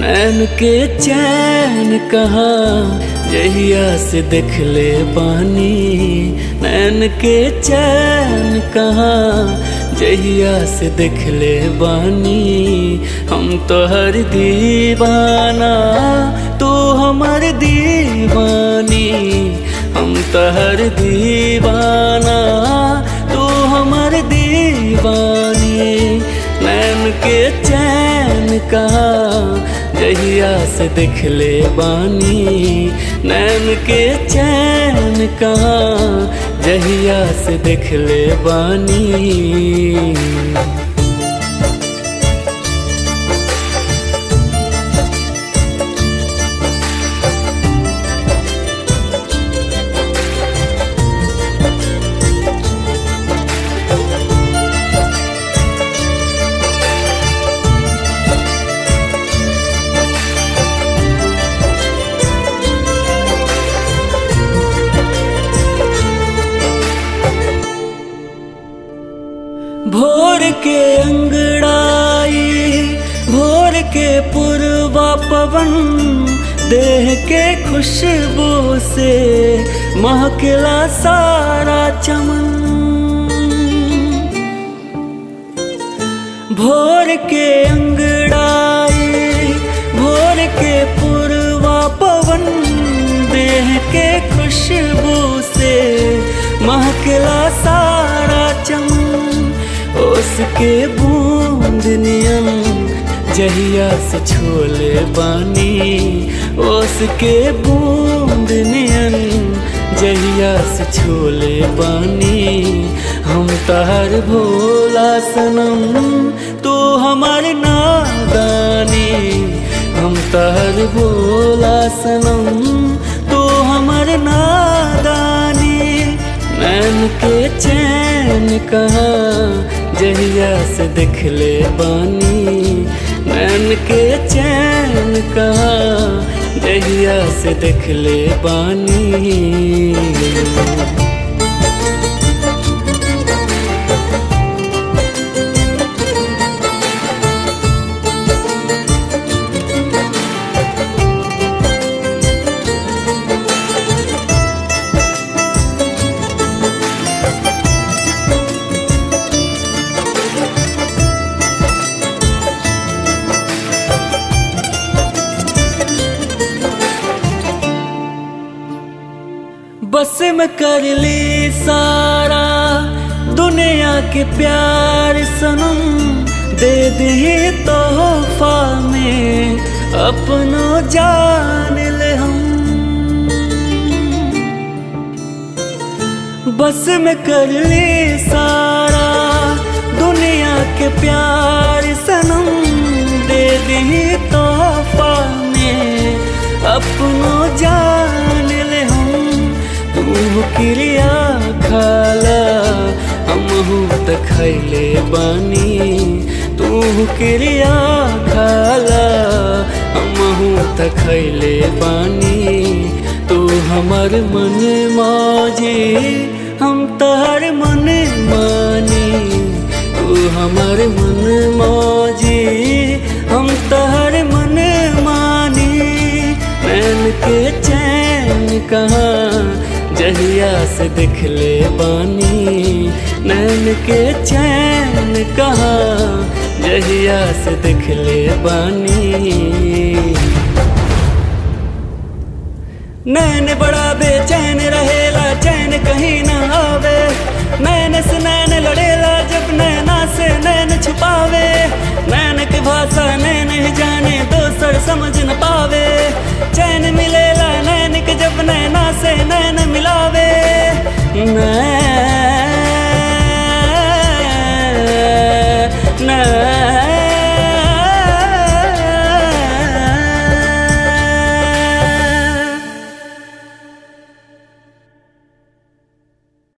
नैन के चैन कहाँ जहिया से देख ले पानी नैन के चैन कहाँ जहिया से देख ले बानी हम तो हर दीवाना तू हमार दीवानी हम तो हर दीवाना तू हमार दीवानी नैन के चैन कहाँ जहिया से देख ले बानी नैन के चैन कहाँ जहिया से देख ले बानी भोर के अंगड़ाई भोर के पुरवा पवन देह के खुशबू से महकला सारा चमन भोर के अंगड़ाई भोर के पुरवा पवन देह के खुशबू से महकला सारा चमन उसके बूंद नियम जहिया से छोले बानी उसके बूंद नियन जहिया से छोले बानी हम तार भोला सनम तू हमार नादानी हम तार भोला सनम तू हमार नादानी नैन के चैन कहाँ जहिया से देख ले बानी नैन के चैन कहाँ जहिया से देख ले बानी बस में कर ली सारा दुनिया के प्यार सनम दे दी तोहफा में अपनो जान ले हम बस में कर ली सारा दुनिया के प्यार सनम दे दी तोहफा में अपनो जान ले हम तू क्रिया खाला हमहू त खैले बानी तू क्रिया खाला हमहू त खैले बानी तू हमर मन माजी हम तहर मन मानी तू हमर मन माजी हम तहर मन मानी नैन के चैन कहाँ जहिया से देख ले बानी नैन के चैन कहाँ जहिया से देख ले बानी नैन बड़ा बेचैन रहेला चैन कहीं ना आवे नैन से नैन लड़ेला जब नैना से नैन छुपावे नैन की भाषा नैन ही जाने दोसर समझ न पावे चैन मिलेला नैन के जब नैना से नैन मिलावे नैन